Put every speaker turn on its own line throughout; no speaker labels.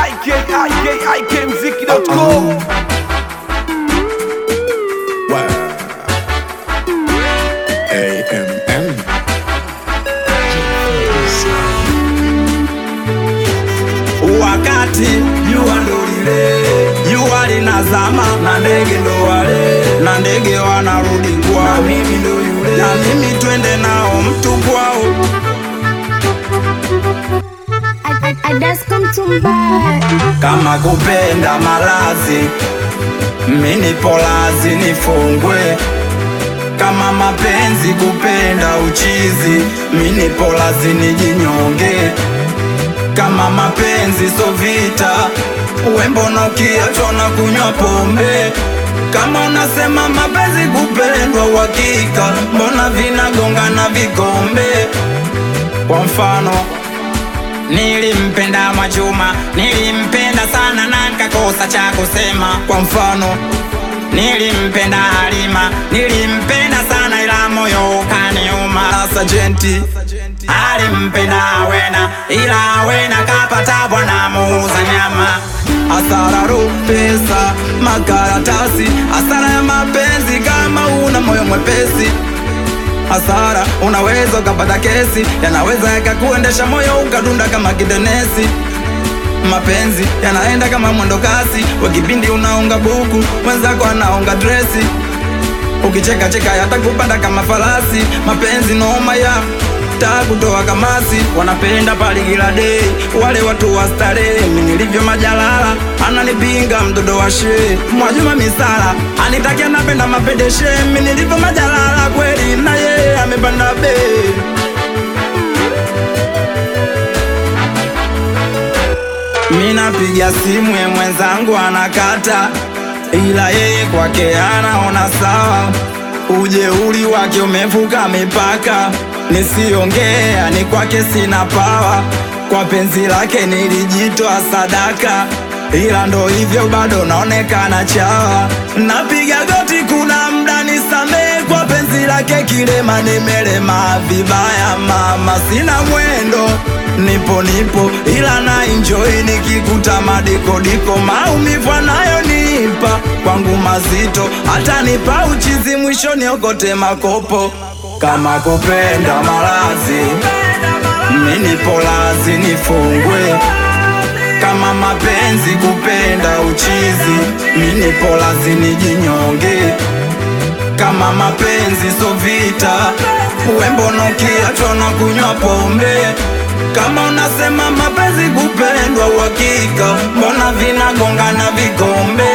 IK, IK, IKMziki.com.
AMM.
wakati jua ndo lile jua linazama na ndege ndo wale na ndege wanarudi kwao mimi ndo yule na mimi twende nao mtu kwao
I, I, I just come to buy.
kama kupenda malazi mini polazi nifungwe kama mapenzi kupenda uchizi mini polazi nijinyonge kama mapenzi so vita wembono ukiachwa na kunywa pombe kama unasema mapenzi kupendwa uhakika mbona vinagongana vikombe kwa mfano Nilimpenda Mwajuma, nilimpenda sana na nikakosa cha kusema. Kwa mfano, nilimpenda Halima, nilimpenda sana ila moyo ukaniuma. Sajenti alimpenda Awena, ila Awena kapata bwana muuza nyama. Hasara ro pesa, makaratasi, hasara ya mapenzi kama una moyo mwepesi hasara unaweza ukapata kesi yanaweza yakakuendesha moyo ukadunda kama kidenesi mapenzi yanaenda kama mwendo kasi wa kipindi unaonga buku mwenzako anaonga dresi ukicheka cheka yatakupanda kama farasi mapenzi noma ya taa kutoa kamasi wanapenda pali kila dei wale watu wa starehe mi nilivyo majalala ananipinga mtoto wa shee mwajuma misala anitakia napenda mapedeshe mi nilivyo majalala kweli na yeye amepanda bei mi napiga simu ye mwenzangu anakata ila yeye kwake anaona sawa ujeuri wake umevuka mipaka nisiongea ni kwake sina pawa kwa penzi lake nilijitoa sadaka ila ndo hivyo bado naonekana chawa napiga goti kuna mda nisamee kwa penzi lake kilema nimelema vibaya mama sina mwendo nipo nipo ila na enjoy nikikuta madikodiko maumivu anayonipa kwangu mazito hata nipa uchizi mwisho niokote makopo kama kupenda malazi mini polazi nifungwe kama mapenzi kupenda uchizi mini polazi nijinyonge kama mapenzi so vita wembono kiachwa na kunywa pombe kama unasema mapenzi kupendwa uhakika mbona vinagongana vikombe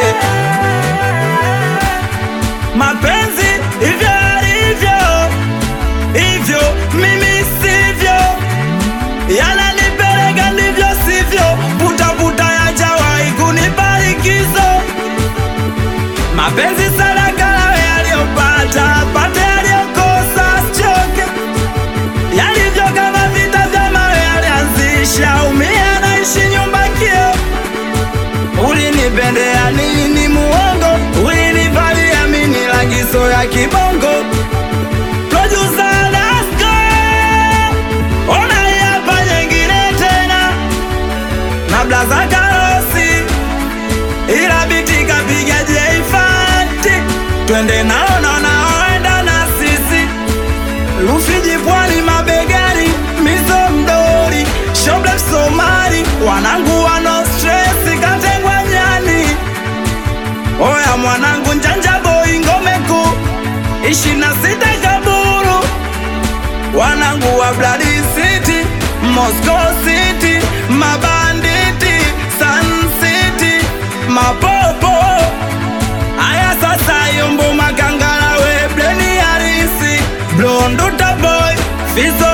mapenzi hivyo alivyo hivyo mimi sivyo yananipeleka ndivyo sivyo putaputa yajawahi kunibarikizo mapenzi sadaka lawe yaliyopata pate yaliyokosa sichoke yalivyo kama vita vya mawe yalianzisha umia naishi nyumba kio ulinipendea nini muongo ulinivalia mini lagizo ya kibongo Producer Dasko, ona hapa nyingine tena na blaza karosi ila biti kapiga jeifati twende nao na naoenda na sisi Rufiji pwani mabegani mizo mdori shoble Somali wanangu wano stress katengwa nyani oya mwanangu njanja boy ngome kuu ishi na sita kaburu wanangu wa Blood City Moscow City mabanditi Sun City mapopo Aya sasa yombo makangala we bleni harisi Blonduta boy Fizo